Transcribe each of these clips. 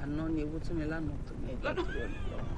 àná ni ewu tún mi lánàá tó ní ẹjọ́ tó yọ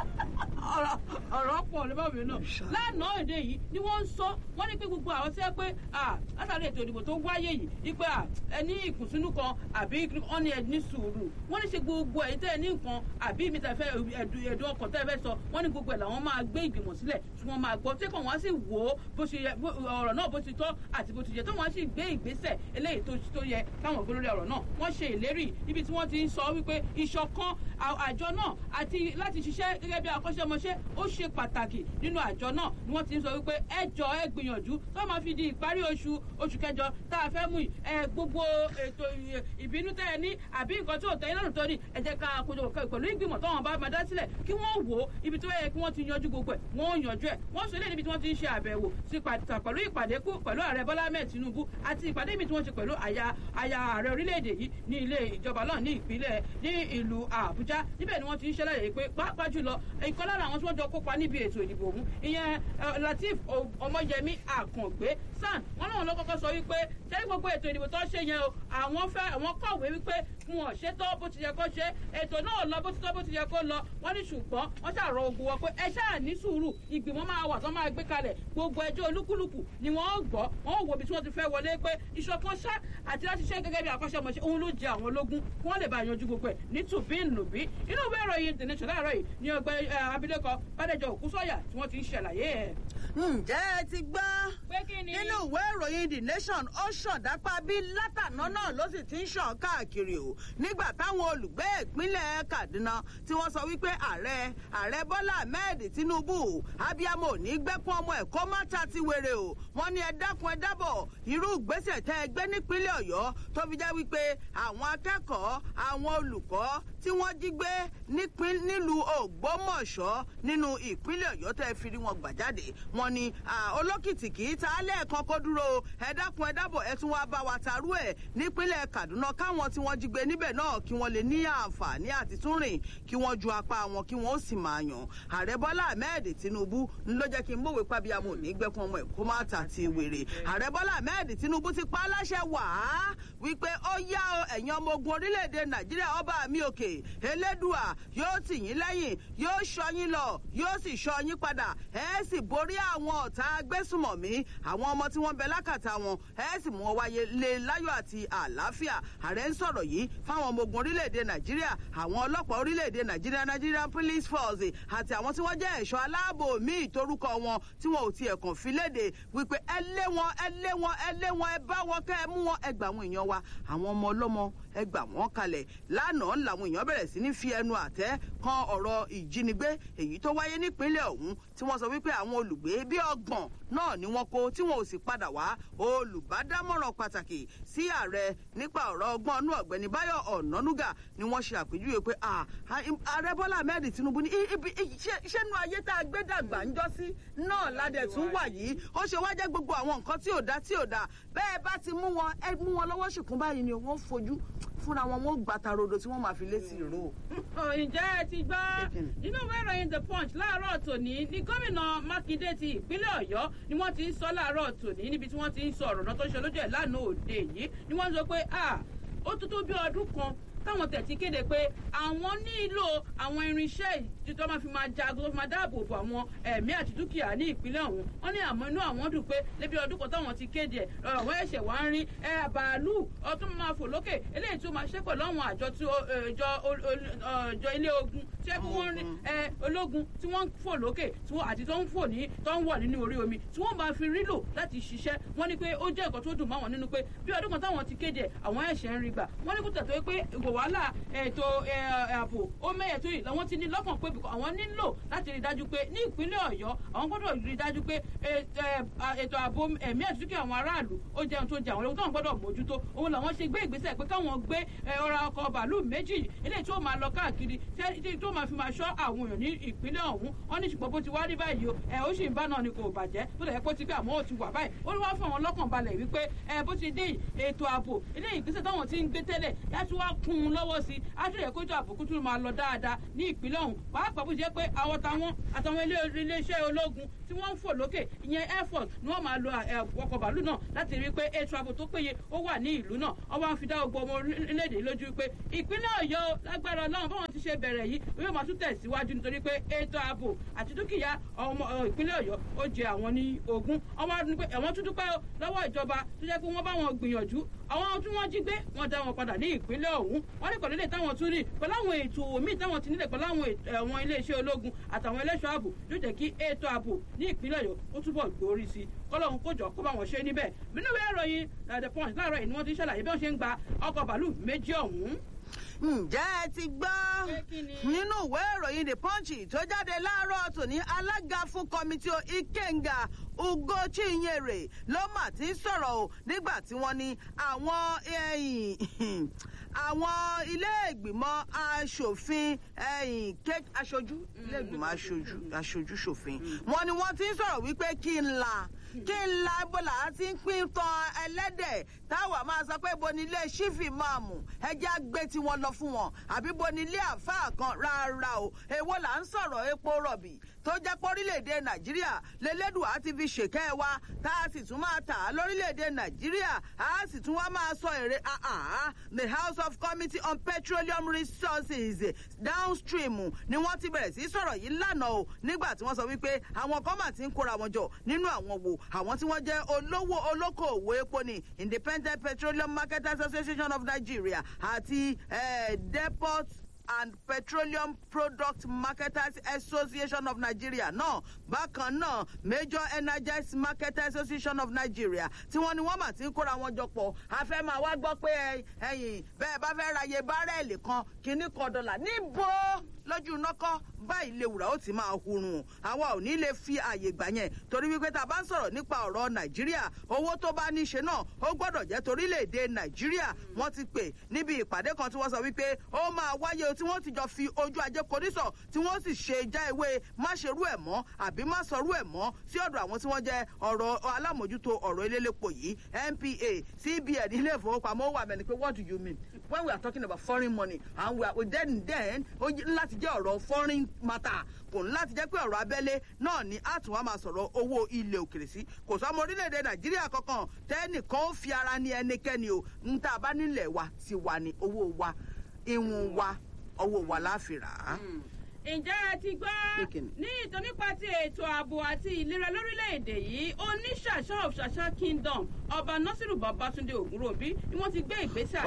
ọ̀rọ̀ ọ̀rọ̀ pọ̀ ní báwo náà Inshallah. lánàá èdè yìí ni wọ́n ń sọ wọ́n ní pé gbogbo àwọn tí wọ́n pé ah, látàrí ètò ìdìbò tó wáyé yìí ní pé ah, ẹni ìkùnsínú kan àbí wọ́n ní ẹni sùúrù wọ́n ní ṣe gbogbo ẹ̀yin tẹ́ ẹ ní nǹkan àbí mi tẹ́ fẹ́ ẹ̀dùn ẹ̀dùn ọkàn tẹ́ ẹ fẹ́ sọ wọ́n ní gbogbo ẹ̀ làwọn máa gbé ìgbìmọ̀ sílẹ̀ tí wọ́n máa gbọ́ tí kò wọ́n sì wò ó bó ṣe yẹ bó- ọ̀rọ̀ náà bó ti tọ́ àti bó ti yẹ tó wọ́n sì gbé ìgbésẹ̀ eléyìí tó tó yẹ káwọn gbé lórí ọ̀rọ̀ náà wọ́n ṣe ìlérí ibi tí wọ́n ti ń sọ wípé ìṣọ̀kan à- àjọ náà àti láti ṣiṣẹ́ gẹ́gẹ́ bí akọ́ṣẹ́mọṣẹ́ ó ṣe pàtàkì nínú àjọ náà ni wọ́n ti ń sọ wípé ẹ jọ ẹ gbìyànjú tó máa fi di ìparí oṣù oṣù kẹjọ tá a fẹ́ mú yìí, ẹ gbogbo ètò ì- ìbínú tẹ́ ẹ ní àbí nǹkan tí ò tẹ́ ẹ lọ́rùn tó ní ẹ jẹ́ ká kojú pẹ̀lú ìgbìmọ̀ táwọn bá máa dá sílẹ̀ kí wọ́n wò ó ibi tó yẹ kí wọ́n ti yanjú gbogbo ẹ̀ wọ́n ó yanjú ẹ̀ wọ́n sọ eléyìí níbi tí wọ́n ti ń ṣe àbẹ̀wò sí pàtàkì pẹ̀lú ìpàdé kú pẹ̀lú ààrẹ bọ́lá ahmed tinubu àti ìpàdé mi tí wọ́n ṣe pẹ̀lú àyà àyà ààrẹ orílẹ̀-èdè yìí ní ilé ìjọba náà ní ìpínlẹ̀ ní ìlú àbújá níbẹ̀ ni wọ́n ti ń ṣẹlẹ̀ pé pàápàá jùlọ ìkan lára àwọn tí wọ́n jọ kópa níbi ètò ìdìbò ọ̀hún ìyẹn eh, lateef O- ọmọyẹmí àkàngbé san wọn náà ló kọ́kọ́ sọ wípé ṣé gbogbo ètò ìdìbò tó ṣe yẹn o àwọn fẹ́ àwọn kọ̀wé wípé wọn ò ṣètò bó ti yẹ kó ṣe ètò náà lọ bó ti tọ́ bó ti yẹ kó lọ wọ́n ní ṣùgbọ́n wọ́n ṣàrọ̀ ogun wọn pé ẹ ṣáà ní sùúrù ìgbìmọ̀ máa wà tó máa gbé kalẹ̀ gbogbo ẹjọ́ olúkúlùkù ni wọ́n gbọ́ wọ́n ò wo ibi tí wọ́n ti fẹ́ wọlé pé ìṣọ̀kan ṣá àti láti ṣe gẹ́gẹ́ bí akọ́ṣẹ́mọṣẹ́ òun ló jẹ àwọn ológun kí wọ́n lè bá yanjú gbogbo ẹ̀ ní tùbíǹnùbí inú ìwé ìròyìn the nation láàárọ̀ yìí ni ọgbẹ́ abilékọ bádẹ́jọ òkúsọ̀yà tí wọ́n ti ń ṣàlàyé ẹ̀. ǹjẹ́ ẹ ti gbọ́ pé kí ni. nínú ìwé ìròyìn the nation ó ṣàn dápá bí látàná náà ló sì ti ń ṣàn káàkiri o nígbà táwọn olùgbé ìpínlẹ̀ kaduna tí wọ́n sọ wípé ààrẹ ààrẹ bọ́lá ahmed tinubu abiyamọ ò ní gbẹ́kún ọmọ ẹ̀ kó má ta ti wèrè o wọ́n ní ẹ dákun ẹ dábọ̀ irú ìgbésẹ̀ tẹ́ ẹ gbé nípínlẹ̀ ọ̀yọ́ tó fi jẹ́ wípé àwọn akẹ́kọ̀ọ́ àwọn olùkọ́ tí wọ́n jí gbé nípín- nílùú ògbómọ̀ṣọ́ nínú ìpínlẹ̀ ọ̀yọ́ tẹ́ ẹ fi rí wọn gbà jáde wọ́n ní ah, olókìtì kì í ta á lẹ́ẹ̀kan kó dúró o. ẹ dákun ẹ dábọ̀ ẹ tún wá bá wa tarú ẹ̀ nípínlẹ̀ kaduna káwọn tí wọ́n jí gbé níbẹ̀ náà kí wọ́n lè ní àǹfààní àti tún rìn kí wọ́n ju apá wọn kí wọ́n ó sì máa yàn ààrẹ bọ́lá ahmed tinubu ń ló jẹ́ kí n mọ̀wé pàbíyamọ ní gbẹ́kun ọmọ ẹ̀ kó má ta ti wèrè ààrẹ bọ́lá ahmed tinubu ti pa á láṣẹ wàá wípé ó yá o ẹ̀yin ọmọ ogun orílẹ̀-èdè nàìjíríà ọba mi òkè elédùà yóò tì yín lẹ́yìn yóò ṣọ́ yín lọ yóò sì ṣọ́ yín padà ẹ sì borí àwọn ọ̀tá agbésùmọ̀mí àwọn ọmọ tí wọ́n bẹ lákàtà wọn ẹ sì mú wọn wáyé lé láyọ̀ àti àlàáfíà ààrẹ ń sọ̀rọ̀ yìí fáwọn ọmọ ogun orílẹ̀-èdè nàìjíríà àwọn ọlọ́pàá orílẹ̀-èdè nàìjíríà nigerian police force àti àwọn tí wọ́n jẹ́ ẹ̀ṣọ́ aláàbò míì torúkọ wọn tí wọn ò tiẹ̀ kàn fi léde wípé ẹ lé wọn ẹ lé wọn ẹ lé wọn ẹ bá wọn kẹ́ ẹ mú wọn ẹ gbà àwọn èèyàn wa àwọn ọmọ ọlọ́mọ ẹ gbà wọ́n kalẹ̀ lánàá làwọn èèyàn bẹ̀rẹ̀ sí ní fi ẹnu àtẹ́ kan ọ̀rọ̀ ìjínigbé èyí tó wáyé nípínlẹ̀ ọ̀hún tí wọ́n sọ wípé àwọn olùgbé bí ọgbọ̀n náà ni wọ́n kó tí wọn ò sì padà wá olùbádámọ̀ràn pàtàkì sí ààrẹ nípa ọ̀rọ̀ ọgbọ́n ọ̀nù ọ̀gbẹ́ni báyọ̀ ọ̀nànúgà ni wọ́n ṣe àpèjúwe pé "Ah, ah, ààrẹ bọ́lá ahmed tinubu ní "I- ibi i- ṣé- ṣẹ́nu ayé tá a gbé dàgbà ń jọ́ sí náà ládẹ̀ tún wà yìí ó ṣe wá jẹ́ gbogbo àwọn nǹkan tí ò dá tí ò dá bẹ́ẹ̀ bá ti mú wọn ẹ mú wọn lọ́wọ́ ṣìkún báyìí ni wọ́n fojú fúnra wọn wọ́n gbàtà rodo tí wọ́n máa fi létí ìró. Ọ̀, ǹjẹ́ ẹ ti gbọ́ nínú ìwé ìròyìn the punch láàárọ̀ tòní ní gómìnà mákindé ti ìpínlẹ̀ ọ̀yọ́ ni wọ́n ti ń sọ láàárọ̀ tòní níbi tí wọ́n ti ń sọ ọ̀rọ̀ náà tó ń ṣe lójú ẹ̀ lánàá òde yìí ni wọ́n sọ pé ah ó tó tó bí ọdún kan táwọn tẹ̀ ti kéde pé àwọn nílò àwọn irinṣẹ́ ìdí tó máa fi máa jagun tó fi máa dáàbò bo àwọn ẹ̀mí àti dúkìá ní ìpínlẹ̀ ọ̀hún wọ́n ní àmọ́ inú àwọn dùn pé lébi ọdún kan táwọn ti kéde ẹ̀ àwọn ẹ̀ṣẹ̀ wá ń rí ẹ̀ bàálù ọtún máa fò lókè eléyìí tó máa ṣe pẹ̀lú àwọn àjọ tí ó- ẹ̀, ìjọ ol- ol- ọ̀, ìjọ ilé ogun tí ẹ kí wọ́n rí ẹ ológun tí wọ́n ń fò lókè tí wọ́n àti tó ń fò ní tó ń wọ̀ nínú orí omi tí wọ́n máa fi rílò láti ṣiṣẹ́ wọ́n ní pé ó jẹ́ nǹkan tó dùn máwọn nínú pé bí ọdún kan táwọn ti kéde ẹ̀, àwọn ẹ̀ṣẹ̀ ń rí gbà wọ́n ní kó tẹ̀ tó pé ìwò wàhálà ètò ẹ, ààbò ó mẹ́yẹ̀ tó yìí làwọn ti ní lọ́kàn pé bìkọ́ àwọn nílò láti rí i dájú pé ní ìpínlẹ̀ ọ̀yọ́ àwọn gbọ́dọ̀ rí i dájú pé ẹ, ẹ, à, ètò ààbò ẹ̀mí àti dúkìá àwọn aráàlú ó jẹun tó jẹ àwọn ológun táwọn gbọ́dọ̀ mójútó òun làwọn ṣe gbé ìgbésẹ̀ pé káwọn gbé ẹ, ọ̀rọ̀ ọkọ̀ bàálù méjì eléyìí tó máa lọ káàkiri tí- tí- tó máa máa fi máa ṣọ́ àwọn èèyàn ní ìpínlẹ̀ ọ̀hún wọ́n ní ṣùgbọ́n bó ti wá rí báyìí o ẹ̀ ó sì ń bá náà ni kò bàjẹ́ bó lẹ̀ kó ti gbé àmọ́ ó ti wà báyìí ó ní wọ́n fún àwọn lọ́kàn balẹ̀ wípé ẹ̀ bó ti dé ètò ààbò ilé ìgbésẹ̀ táwọn ti ń gbé tẹ́lẹ̀ láti wá kún un lọ́wọ́ sí i àtúnyẹ̀ kójú àbùkù tún máa lọ dáadáa ní ìpínlẹ̀ ọ̀hún pàápàá bó ṣe pé àwọn táwọn àtàwọn iléeṣẹ́ ológun tí wọ́n ń fò lókè ìyẹn air force ni wọ́n máa lo ọkọ̀ bàálù náà láti rí i pé ètò ààbò tó péye ó wà ní ìlú náà wọ́n wá ń fi dá gbogbo ọmọ orílẹ̀-èdè lójú pé ìpínlẹ̀ ọ̀yọ́ lágbára ọlọ́run báwọn ti ṣe bẹ̀rẹ̀ yìí yóò máa tún tẹ̀síwájú nítorí pé ètò ààbò àti dúkìá ọmọ ìpínlẹ̀ ọ̀yọ́ ó jẹ àwọn ní ogún ọmọ ní pé ẹ̀wọ̀n tún dúpẹ́ lọ́wọ́ ìjọba tó jẹ́ pé wọ́n bá wọn gbìyànjú àwọn tí wọ́n jí gbé wọ́n dá wọn padà ní ìpínlẹ̀ ọ̀hún wọ́n ní kọ̀lẹ́lẹ̀ táwọn tún rí pẹ̀lú àwọn ètò míì táwọn ti nílẹ̀ pẹ̀lú àwọn iléeṣẹ́ ológun àtàwọn ẹlẹ́ṣọ́ ààbò yóò jẹ́ kí ètò ààbò ní ìpínlẹ̀ ọ̀yọ́ ó túbọ̀ gbòòrí sí i kọ́lọ́hún kó jọ kó bá wọn ṣe níbẹ̀ nínú ìwé ìròyìn the punch láàárọ̀ yìí ni wọ́n ti ṣàlàyé bí wọ́n ṣe ń gba ọkọ̀ bàálù méjì ọ̀hún ǹjẹ́ ẹ ti gbọ́ nínú ìwé ìròyìn the punch tó jáde láàárọ̀ tòní alága fún kọ́mítì ikenga ugochinyere ló mà ti ń sọ̀rọ̀ o nígbà tí wọ́n ní àwọn àwọn ilé ìgbìmọ̀ aṣòfin aṣojú ilé ìgbìmọ̀ aṣojú ṣòfin wọ́n ní wọ́n ti ń sọ̀rọ̀ wípé kí n la kí n la ebola àti ń pín tan ẹlẹ́dẹ̀ táwa máa sọ pé bo ni ilé ṣífì máa mú ẹjẹ́ àgbẹ̀ tí wọ́n lọ fún wọn àbí bo ni ilé àfáà kan rárá o èwo là ń sọ̀rọ̀ epo rọ̀bì tó jẹ́ pé orílẹ̀-èdè nàìjíríà lélẹ́dùá ti fi ṣèkẹ́ wa tá a sì tún máa tà á lórílẹ̀-èdè nàìjíríà a sì tún wá máa sọ èrè àhà the house of committee on petroleum resources downstream ni wọ́n ti bẹ̀rẹ̀ sí sọ̀rọ̀ yìí lánàá o nígbà tí wọ́n sọ wípé àwọn kan mà ti ń kóra wọn jọ nínú àwọn wo àwọn tí wọ́n jẹ́ olówó olókoòwò epo ní independent petroleum marketers association of nigeria àti eh, depot and petroleum product marketers association of nigeria náà bákan náà major energized marketers association of nigeria tí wọ́n ní wọ́n mà ti ń kóra wọn jọ pọ̀ a fẹ́ máa wá gbọ́ pé ẹ̀yìn bẹ́ẹ̀ bá fẹ́ ra iye bárẹ́ẹ̀lì kan kínní kan dọ́là níbo lójú nọ́kọ́ báyìí lè wùrà ó ti máa hurun àwa ò ní lè fi àyè gbà yẹn torí wípé tá a bá ń sọ̀rọ̀ nípa ọ̀rọ̀ nàìjíríà owó tó bá ní í ṣe náà ó gbọ́dọ̀ jẹ́ torílẹ̀-èdè nàìjíríà wọ́n ti pè níbi ìpàdé kan tí wọ́n sọ wípé ó máa wáyé tí wọ́n ti jọ fi ojú ajé korísọ̀ tí wọ́n sì ṣe já ewé má ṣerú ẹ̀ mọ́ àbí má sọrú ẹ̀ mọ́ sí ọ̀dọ̀ àwọn tí wọ́n jẹ́ ọ̀rọ̀ alámòjútó ọ̀rọ̀ elélépo yìí npa cbn ilé ìfowópamọ́ wà mẹ́ni pé what do you mean when we are talking about foreign money and we are then then ó láti jẹ́ ọ̀rọ̀ foreign matter kò ní láti jẹ́ pé ọ̀rọ̀ abẹ́lé náà ni a tún wá máa sọ̀rọ̀ owó ilẹ̀ òkèrè sí kò sọ́mọ orílẹ̀-èdè nàìjíríà kankan tẹ́nìkan ó fi ara ní ẹnikẹ́ni o ń tá a bá nílẹ̀ wa ti wà ní owó wa ìwọ̀n wa owó wa láfi rà á. ǹjẹ́ ẹ ti gbọ́ ní ìtàn nípa ti ètò ààbò àti ìlera lórílẹ̀‐èdè yìí oníṣàṣà of ṣàṣà kingdom ọba nasiru babatunde ogunrobi ni wọ́n ti gbé ìgbésẹ̀.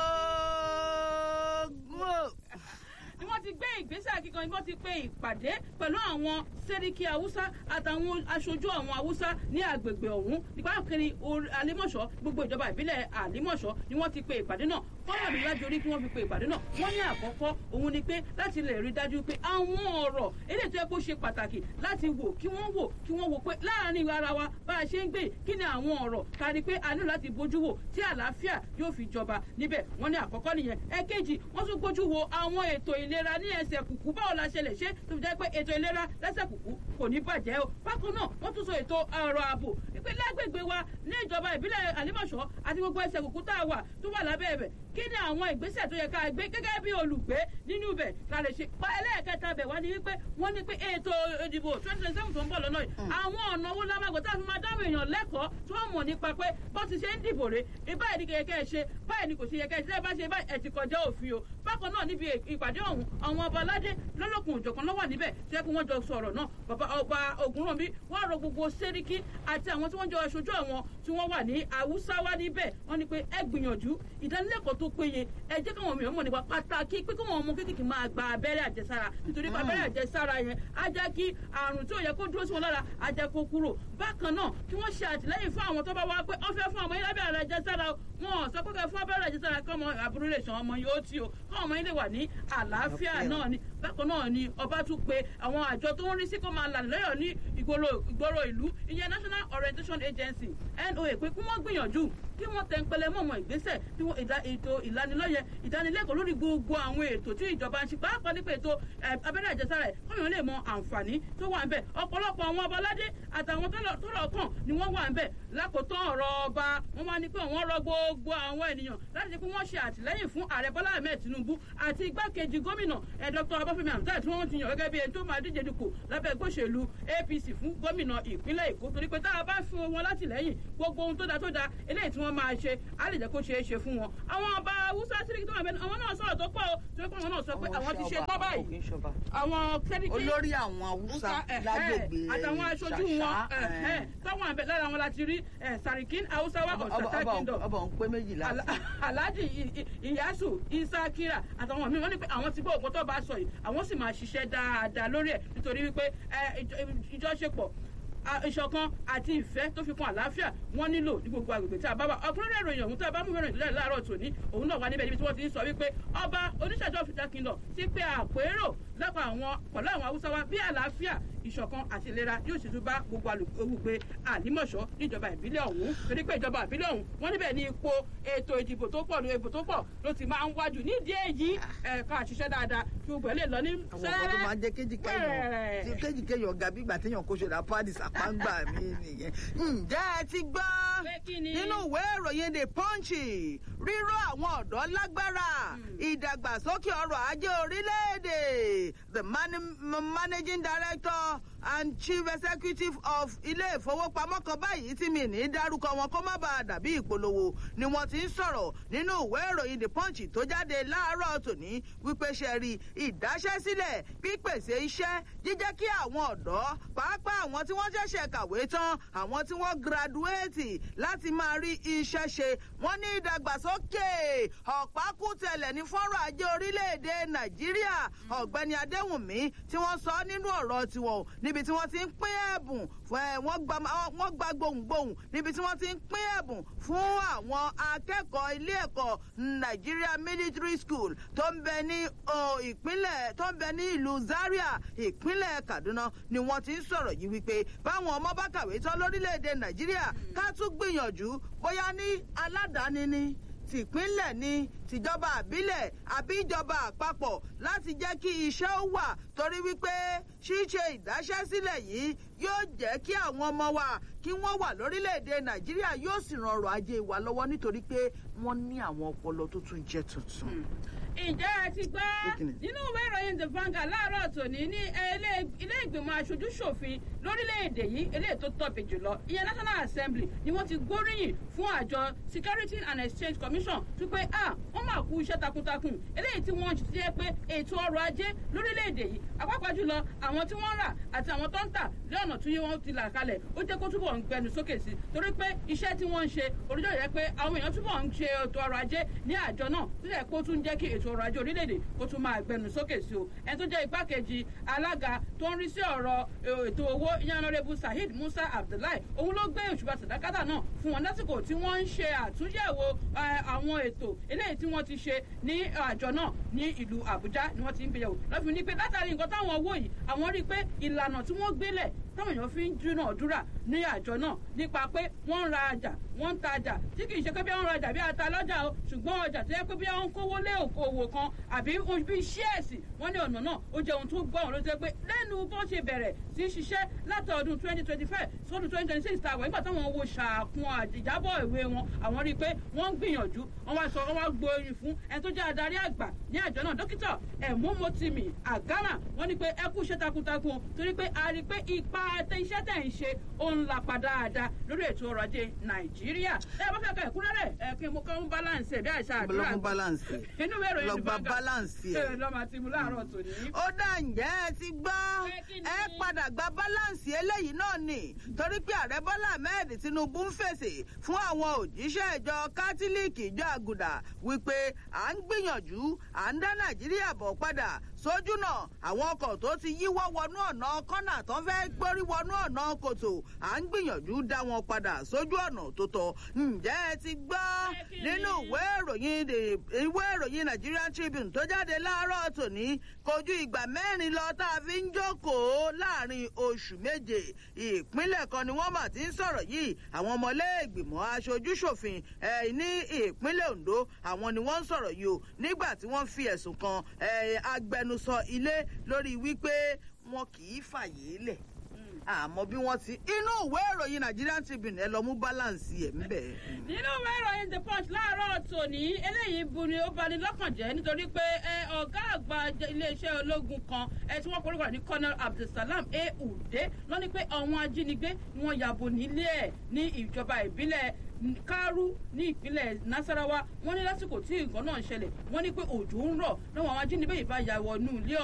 ooo ni wọ́n ti gbé ìgbésẹ̀ akíkan ni wọ́n ti pe ìpàdé pẹ̀lú àwọn sẹ́ríkì haúsá àtàwọn aṣojú àwọn haúsá ní agbègbè ọ̀hún nípa kiri alimọ̀ṣọ́ gbogbo ìjọba ìbílẹ̀ alimọ̀ṣọ́ ni wọ́n ti pe ìpàdé náà fọ́nrán mi lájú orí kí wọ́n fi pe ìpàdé náà wọ́n ní àkọ́kọ́ òun ni pé láti lè rí dájú pé àwọn ọ̀rọ̀ eléyìí tó yẹ kó ṣe pàtàkì láti wò kí wọ́n wò kí wọ́n wò pé láàrin ara wa bá a ṣe ń gbé kí ni àwọn ọ̀rọ̀ kárí pé a nílò láti bójú wò tí àlàáfíà yóò fi jọba níbẹ̀ wọ́n ní àkọ́kọ́ nìyẹn ẹ̀kejì wọ́n tún gbójú wo àwọn ètò ìlera ní ẹsẹ̀ kùkú báwo la ṣe lè ṣe tó fi jẹ́ pé ètò ìlera lẹ́sẹ̀ kùkú kò ní bàjẹ́ o bákan náà wọ́n tún sọ ètò ọ̀rọ̀ ààbò ìpínlẹ̀ agbègbè wa ní ìjọba ìbílẹ̀ àlímọ̀ṣọ́ àti gbogbo ẹsẹ̀ kùkú tá a wà tó wà lábẹ́ ẹ̀bẹ̀ kí ni àwọn ìgbésẹ̀ tó yẹ ká gbé gẹ́gẹ́ bí olùgbé nínú ibẹ̀ ká lè ṣe pa ẹlẹ́ẹ̀kẹta bẹ̀ wá ní wípé wọ́n ní pé ètò ìdìbò twenty twenty seven tó ń bọ̀ lọ́nà yìí àwọn ọ̀nà owó lámàgbọ́ tá a fi máa dáhùn èèyàn lẹ́kọ̀ọ́ tí wọ́n mọ̀ nípa pé bó ti ṣe ń dìbò rè báyìí ni kẹ̀kẹ́ ṣe báyìí ni kò ṣe yẹ kẹ́ ṣe bá ṣe báyìí ẹ̀ ti kọjá òfin o bákan náà níbi ìpàdé ọ̀hún àwọn ọba aládé lọ́lọ́kùn òjọ̀kan lọ́wọ́ níbẹ̀ tí wọ́n jọ sọ̀rọ̀ náà bàbá ọba ògúnrànbí wọ́n rọ gbogbo sẹ́ríkì àti àwọn tí wọ́n jọ aṣojú àwọn tí wọ́n wà ní haúsá wá níbẹ̀ wọ́n ní pé ẹ gbìyànjú ìdánilẹ́kọ̀ọ́ tó péye ẹ jẹ́ káwọn mìíràn mọ̀ nípa pàtàkì pé káwọn ọmọ kékeré máa gba abẹ́rẹ́ àjẹsára nítorí pé abẹ́rẹ́ àjẹsára yẹn á jẹ́ kí àrùn tí ò yẹ kó dúró sí wọn lára á jẹ́ kó kúrò bákan náà kí wọ́n ṣe àtìlẹ́yìn fún àwọn tó bá wá pé wọ́n fẹ́ fún ọmọ yín lábẹ́ àjẹsára wọn sọ pé kẹ́ fún abẹ́rẹ́ àjẹsára kọ́ ọmọ àbúrò lè ṣan ọmọ yìí ó tí o kọ́ ọmọ yín lè wà ní àlàáfíà náà ni bákan náà ni ọba tún pe àwọn àjọ tó ń rí sí kó máa là lẹ́yọ̀ ní ìgboro ìlú ìyẹn national orientation agency noa pé kí wọ́n gbìyànjú kí wọ́n tẹ ń pẹlẹ mọ́ ọmọ ìgbésẹ̀ bí wọ́n ètò ìlanilọ́yẹ ìdánilẹ́kọ̀ọ́ lórí gbogbo àwọn ètò tí ìjọba ń ṣe pàápàá nípa ètò abẹ́rẹ́ àjẹsára ẹ̀ kọ́yàn lè mọ àǹfààní tó wà ń bẹ̀ ọ̀pọ̀lọpọ̀ àwọn ọbaládé àtàwọn tó lọ kàn ni wọ́n wà ń bẹ̀ lákòótán ọ̀rọ̀ ọba wọ́n wá ní pé wọ́n rọ gbogbo àwọn ènìyàn láti ṣe pé wọ́n ṣe àtìlẹ́yìn fún ààrẹ bọ́lá ahmed tinubu àti igbákejì gómìnà ẹ̀ dr abáfẹ́mi hamzat tí wọ́n ti yàn gẹ́gẹ́ bí ẹni tó máa díje dupò lábẹ́ gbòṣèlú apc fún gómìnà ìpínlẹ̀ èkó torí pé tá a bá fún wọn látìlẹ́yìn gbogbo ohun tó da tó da eléyìí tí wọ́n máa ṣe á lè jẹ́ kó ṣeé ṣe fún wọn. àwọn ọba haúsá síríkì tó wà bẹ́ẹ̀ àwọn náà sọ̀rọ̀ tó pọ̀ o torí pé àwọn náà sọ pé àwọn ti ṣe tán báyìí. àwọn sẹ́ríkì olórí àwọn haúsá lágbègbè àtàwọn aṣojú wọn táwọn àbẹ lára wọn láti rí sarikin haúsá wa ọ̀sátá kingdom ọba òun pé méjìlá. alhaji iyasu isa kira àtàwọn míì wọn ní pé àwọn ti gbọ́ òkú tó bá sọ yìí àwọn sì máa ṣiṣẹ́ dáadáa lórí ẹ̀ nítorí wípé ìjọṣepọ̀ ìṣọ̀kan àti ìfẹ́ tó fi kan àlàáfíà wọ́n nílò ní gbogbo agbègbè tí a bá wà ọkùnrin ìròyìn ọ̀hún tí a bá mú ìròyìn ìdílé láàárọ̀ tòní òun náà wà níbẹ̀ níbi tí wọ́n ti ń sọ wípé ọba oníṣàjọ́ fìdá kingdom ti pe àpérò lọ́pọ̀ àwọn pẹ̀lú àwọn haúsá wa bí àlàáfíà ìṣọ̀kan àti ìlera yóò sì tún bá gbogbo olùgbé àlímọ̀ṣọ́ níjọba ìbílẹ̀ ọ̀hún torí pé ìjọba ìbílẹ̀ ọ̀hún wọ́n níbẹ̀ ní ipò ètò ìdìbò tó pọ̀ ìbò tó pọ̀ ló ti máa ń wájú nídìí èyí ẹ̀ka àṣiṣẹ́ dáadáa kí gbogbo ẹ̀ lè lọ ní àwọn ọkọ tó máa ń jẹ kéjìkéyàn kéjìkéyàn ọ̀gá bí ìgbà téèyàn kó ṣe ra pádì sàpáǹgbà mi nìyẹn. ǹjẹ́ ẹ ti gbọ́ nínú ìwé ìròyìn the punch ríró àwọn ọ̀dọ́ lágbára ìdàgbàsókè ọrọ̀ ajé orílẹ̀-èdè the managing director and chief executive of ilé ìfowópamọ́ kan báyìí tí mi ní dárúkọ wọn kó má bàa dàbí ìpolówó ni wọ́n ti ń sọ̀rọ̀ nínú ìwé ìròyìn the punch tó jáde láàárọ̀ tòní wípé ṣe rí ìdáṣẹ́sílẹ̀ pípèsè iṣẹ́ jíjẹ́ kí àwọn ọ̀dọ́ pàápàá àwọn tí wọ́n ṣẹ̀ṣẹ̀ kàwé tán àwọn tí wọ́n gradúétì láti máa rí iṣẹ́ ṣe wọ́n ní ìdàgbàsókè ọ̀pákùtẹ̀lẹ̀ ní fọ́rọ̀ ajé orílẹ̀-èdè nàìjíríà ọ̀gbẹ́ni adéwùnmí tí wọ́n sọ nínú ọ̀rọ̀ tiwọn níbi tí wọ́n ti ń pín ẹ̀bùn wọ́n gba gbohùngbohùn níbi tí wọ́n ti ń pín ẹ̀bùn fún àwọn akẹ́kọ̀ọ́ ilé ẹ̀kọ́ nigeria military school tó ń bẹ ní ìpínlẹ̀ tó ń bẹ ní ìlú zaria ìpínlẹ̀ kaduna ni wọ́n ti ń sọ̀rọ̀ yìí wípé báwọn ọmọ bá kàwé tán lórílẹ̀‐èdè nàìjíríà ká tún gbìyànjú bóyá ní aládàáni ni tìpínlẹ̀ ni tìjọba àbílẹ̀ àbí ìjọba àpapọ̀ láti jẹ́ kí iṣẹ́ ó wà torí wípé ṣíṣe ìdáṣẹ́sílẹ̀ yìí yóò jẹ́ kí àwọn ọmọ wa kí wọ́n wà lórílẹ̀‐èdè nàìjíríà yóò sì ran ọrọ̀ ajé wa lọ́wọ́ nítorí pé wọ́n ní àwọn ọpọlọ tó tún jẹ́ tuntun. ǹjẹ́ ẹ ti gbọ́ nínú ìwé ìròyìn the vanguard láàárọ̀ tòní ní ilé ìgbìmọ̀ aṣojú ṣòfin lórílẹ̀‐èdè yìí eléyìí tó tóbi jùlọ ìyẹn national assembly ni wọ́n ti gbóríyìn fún àjọ security and exchange commission tó pé ah wọ́n máa kú iṣẹ́ takuntakun eléyìí tí wọ́n ti yẹ pé ètò ọrọ̀ ajé lórílẹ̀‐èdè yìí àpapọ̀ jùlọ àwọn tí wọ́n rà àti àwọn tó ń tà lọ́nà tí wọ́n ti là kalẹ̀ ó jẹ́ kó túbọ̀ ń gbẹnu sókè sí torí pé iṣẹ́ tí wọ́n ń ṣe orílẹ̀ yẹ pé àwọn èèyàn túbọ̀ ń ṣe ètò ọrọ̀ ajé ní àjọ náà tó yẹ kó tún jẹ́ kí ètò ọrọ̀ ajé orílẹ̀-èdè kó tún máa gbẹnu sókè sí o ẹni tó jẹ́ igbákejì alága tó ń rí sí ọ̀rọ̀ ètò owó yanọrẹ́bù saheed musa abdullahi òun ló gbé òṣùpá sàdákàtà náà fún wọn lásìkò tí wọ́n ń ṣe àtúnyẹ̀wò àwọn ètò eléyìí tí wọ́n ti ṣe ní àjọ náà ní ìlú àbújá ni wọ́n ti ń gbéyàwó lọ́fíìn ní pé látàrí nǹkan táwọn owó yìí àwọn rí i pé ìlànà tí wọ́n gbélẹ̀ táwọn èèyàn fi ń dúnàdúrà ní àjọ náà nípa pé wọ́n ń ra ọjà wọ́n ń tajà tí kì í ṣe pé bí wọ́n ń ra ọjà bí ata lọ́jà o ṣùgbọ́n ọjà tó yẹ pé bí wọ́n ń kówó lé òkòwò kan àbí bí ṣẹ́ẹ̀sì wọ́n ní ọ̀nà náà ó jẹ́ ohun tó gbọ́ wọn ló jẹ́ pé lẹ́nu bó ṣe bẹ̀rẹ̀ sí í ṣiṣẹ́ láti ọdún twenty twenty five sọ́dún twenty twenty six tàwọn ìgbà táwọn wo ṣàkun ìjábọ̀ ìwé wọn àwọn rí i pé wọ́n ń gbìyànjú wọ́n wá sọ wọ́n wá gbóyin fún ẹni tó jẹ́ adarí àgbà ní àjọ náà dókítà ẹ̀mọ́mọ́tìmí àgámà wọ́n ní pé ẹ kú iṣẹ́ takuntakun torí pé a rí i pé ipa iṣẹ́ tẹ̀ ń ṣe ó ń lapa dáadáa lórí ètò ọrọ̀ ajé nàìjíríà ẹ bá fẹ́ ka ẹ̀kúnrẹ́rẹ́ ẹ kí mo kọ́ ń balance ẹ̀ bí àìsàn àdúrà lọ́mú balance inú ìwé ìròyìn lọ́gbà balance ẹ̀ lọ́mọ àti mu láàárọ̀ tòní. ó dà ǹjẹ́ ẹ ti gbọ́ ẹ padà gba balance eléyìí náà nì torí pé ààrẹ bọ́lá ahmed tinubu ń fèsì fún àwọn òjíṣẹ́ ìjọ kátólíìkì ìjọ àgùdà wípé à ń gbìyànjú à ń dá nàìjíríà bọ̀ padà sójú náà àwọn ọkọ̀ tó ti yíwọ́ wọnú ọ̀nà kọ́nà tó fẹ́ gbórí wọnú ọ̀nà kòtò à ń gbìyànjú dá wọn padà sójú ọ̀nà tó tọ́ ǹjẹ́ ẹ ti gbọ́ nínú ìwé ìròyìn ìwé ìròyìn Nigerian Tribune tó jáde láàárọ̀ tòní kojú ìgbà mẹ́rin lọ tá a fi ń jókòó láàrin oṣù méje ìpínlẹ̀ kan ni wọ́n mà ti ń sọ̀rọ̀ yìí àwọn ọmọlẹ́gbìmọ̀ aṣojúṣòfin ní ìpínlẹ̀ Ondo àwọn ni wọ́n ń sọ̀rọ̀ yìí o nígbà tí wọ́n fi ẹ̀sùn kan agbẹnusọ ilé lórí wípé wọn kì í fàyè lẹ̀ àmọ́ bí wọ́n ti inú ìwé ìròyìn Nigerian Tribune ẹ lọ mú balance ẹ̀ ń bẹ̀. nínú ìwé ìròyìn the punch láàárọ̀ tòní eléyìí bu ni ó bani lọ́kàn jẹ́ nítorí pé ọ̀gá àgbà iléeṣẹ́ ológun kan tí wọ́n korúkọ ní colonel abdulsalam a ude ló ní pé àwọn ajínigbé ni wọ́n yàbò nílé ẹ̀ ní ìjọba ìbílẹ̀ kárú ní ìpínlẹ̀ nasarawa wọ́n ní lásìkò tí nǹkan náà ń ṣẹlẹ̀ wọ́n ní pé òjò ń rọ̀ lọ́wọ́ àwọn ajínigbé yìí bá ya wọnú ilé